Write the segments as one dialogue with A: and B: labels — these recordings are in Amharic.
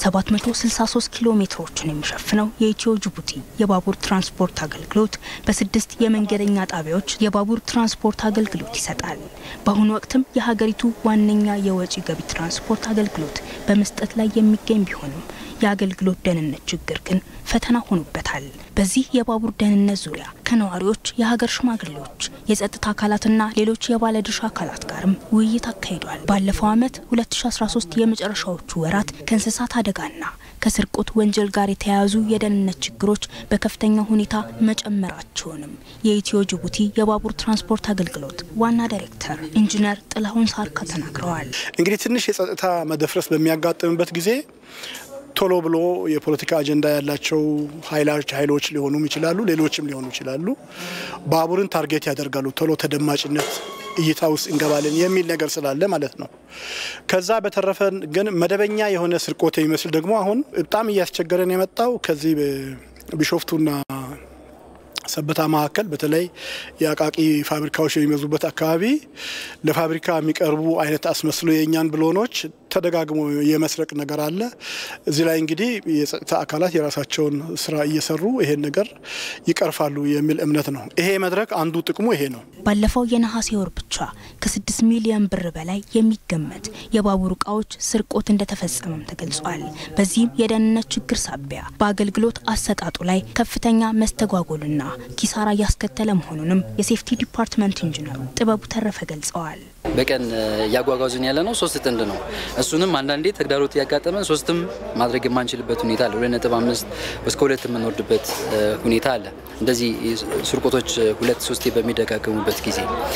A: 763 ኪሎ ሜትሮችን የሚሸፍነው የኢትዮ ጅቡቲ የባቡር ትራንስፖርት አገልግሎት በስድስት የመንገደኛ ጣቢያዎች የባቡር ትራንስፖርት አገልግሎት ይሰጣል። በአሁኑ ወቅትም የሀገሪቱ ዋነኛ የወጪ ገቢ ትራንስፖርት አገልግሎት በመስጠት ላይ የሚገኝ ቢሆንም የአገልግሎት ደህንነት ችግር ግን ፈተና ሆኖበታል። በዚህ የባቡር ደህንነት ዙሪያ ከነዋሪዎች፣ የሀገር ሽማግሌዎች፣ የጸጥታ አካላትና ሌሎች የባለድርሻ አካላት ጋርም ውይይት አካሂዷል። ባለፈው ዓመት 2013 የመጨረሻዎቹ ወራት ከእንስሳት አደጋና ከስርቆት ወንጀል ጋር የተያያዙ የደህንነት ችግሮች በከፍተኛ ሁኔታ መጨመራቸውንም የኢትዮ ጅቡቲ የባቡር ትራንስፖርት አገልግሎት ዋና ዳይሬክተር ኢንጂነር ጥላሁን ሳርካ ተናግረዋል።
B: እንግዲህ ትንሽ የጸጥታ መደፍረስ በሚያጋጥምበት ጊዜ ቶሎ ብሎ የፖለቲካ አጀንዳ ያላቸው ኃይሎች ኃይሎች ሊሆኑም ይችላሉ፣ ሌሎችም ሊሆኑ ይችላሉ። ባቡርን ታርጌት ያደርጋሉ። ቶሎ ተደማጭነት እይታ ውስጥ እንገባለን የሚል ነገር ስላለ ማለት ነው። ከዛ በተረፈ ግን መደበኛ የሆነ ስርቆት የሚመስል ደግሞ አሁን በጣም እያስቸገረን የመጣው ከዚህ ቢሾፍቱና ሰበታ መካከል በተለይ የአቃቂ ፋብሪካዎች የሚበዙበት አካባቢ ለፋብሪካ የሚቀርቡ አይነት አስመስሎ የእኛን ብሎኖች ተደጋግሞ የመስረቅ ነገር አለ። እዚህ ላይ እንግዲህ የጸጥታ አካላት የራሳቸውን ስራ እየሰሩ ይሄን ነገር ይቀርፋሉ የሚል እምነት ነው። ይሄ መድረክ አንዱ ጥቅሙ ይሄ ነው።
A: ባለፈው የነሐሴ ወር ብቻ ከ6 ሚሊዮን ብር በላይ የሚገመት የባቡር እቃዎች ስርቆት እንደተፈጸመም ተገልጿል። በዚህም የደህንነት ችግር ሳቢያ በአገልግሎት አሰጣጡ ላይ ከፍተኛ መስተጓጎልና ኪሳራ እያስከተለ መሆኑንም የሴፍቲ ዲፓርትመንት ኢንጂነሩ ጥበቡ ተረፈ ገልጸዋል።
C: በቀን እያጓጓዙን ያለ ነው ሶስት ጥንድ ነው። እሱንም አንዳንዴ ተግዳሮት እያጋጠመን ሶስትም ማድረግ የማንችልበት ሁኔታ አለ። ሁለት ነጥብ አምስት እስከ ሁለት የምንወርድበት ሁኔታ አለ። እንደዚህ ስርቆቶች ሁለት ሶስቴ በሚደጋገሙበት ጊዜ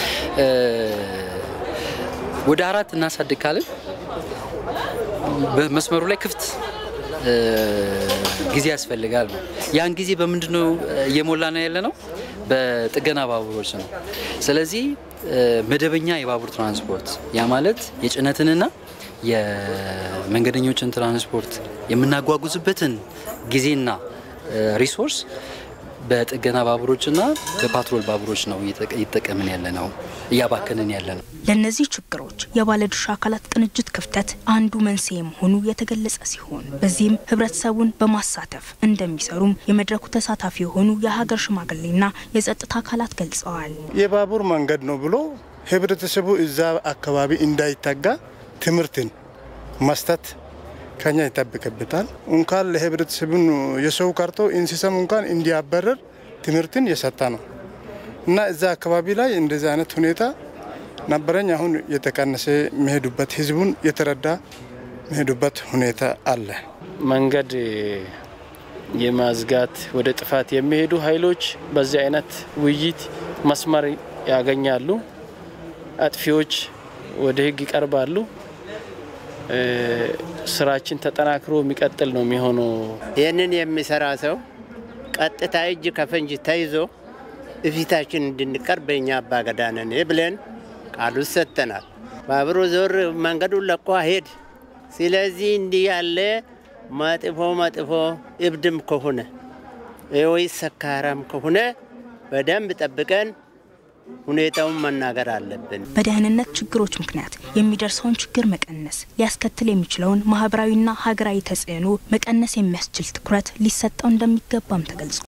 C: ወደ አራት እናሳድግ ካልን በመስመሩ ላይ ክፍት ጊዜ ያስፈልጋል ነው። ያን ጊዜ በምንድን ነው እየሞላ ነው ያለ ነው? በጥገና ባቡሮች ነው። ስለዚህ መደበኛ የባቡር ትራንስፖርት ያ ማለት የጭነትንና የመንገደኞችን ትራንስፖርት የምናጓጉዝበትን ጊዜና ሪሶርስ በጥገና ባቡሮችና በፓትሮል ባቡሮች ነው እየጠቀምን ያለ ነው እያባከንን ያለ ነው።
A: ለእነዚህ ችግሮች የባለድርሻ አካላት ቅንጅት ክፍተት አንዱ መንስኤ መሆኑ የተገለጸ ሲሆን በዚህም ህብረተሰቡን በማሳተፍ እንደሚሰሩም የመድረኩ ተሳታፊ የሆኑ የሀገር ሽማግሌና የጸጥታ አካላት ገልጸዋል።
D: የባቡር መንገድ ነው ብሎ ህብረተሰቡ እዛ አካባቢ እንዳይጠጋ ትምህርትን መስጠት ከኛ ይጠብቅበታል። እንኳን ለህብረተሰቡን የሰው ቀርቶ እንስሳም እንኳን እንዲያበረር ትምህርትን የሰጠ ነው እና እዛ አካባቢ ላይ እንደዚህ አይነት ሁኔታ ነበረኝ። አሁን የተቀነሰ መሄዱበት ህዝቡን የተረዳ መሄዱበት ሁኔታ አለ።
E: መንገድ የማዝጋት ወደ ጥፋት የሚሄዱ ኃይሎች በዚህ አይነት ውይይት መስመር ያገኛሉ። አጥፊዎች ወደ ህግ ይቀርባሉ። ስራችን ተጠናክሮ የሚቀጥል ነው የሚሆነው።
F: ይህንን የሚሰራ ሰው ቀጥታ እጅ ከፈንጅ ተይዞ እፊታችን እንድንቀርብ በእኛ አባገዳ ነን ብለን ቃሉ ሰጥተናል። ባቡሩ ዞር መንገዱን ለቆ ሄድ። ስለዚህ እንዲህ ያለ መጥፎ መጥፎ እብድም ከሆነ ወይ ሰካራም ከሆነ በደንብ ጠብቀን ሁኔታውን መናገር አለብን።
A: በደህንነት ችግሮች ምክንያት የሚደርሰውን ችግር መቀነስ ሊያስከትል የሚችለውን ማህበራዊና ሀገራዊ ተጽዕኖ መቀነስ የሚያስችል ትኩረት ሊሰጠው እንደሚገባም ተገልጿል።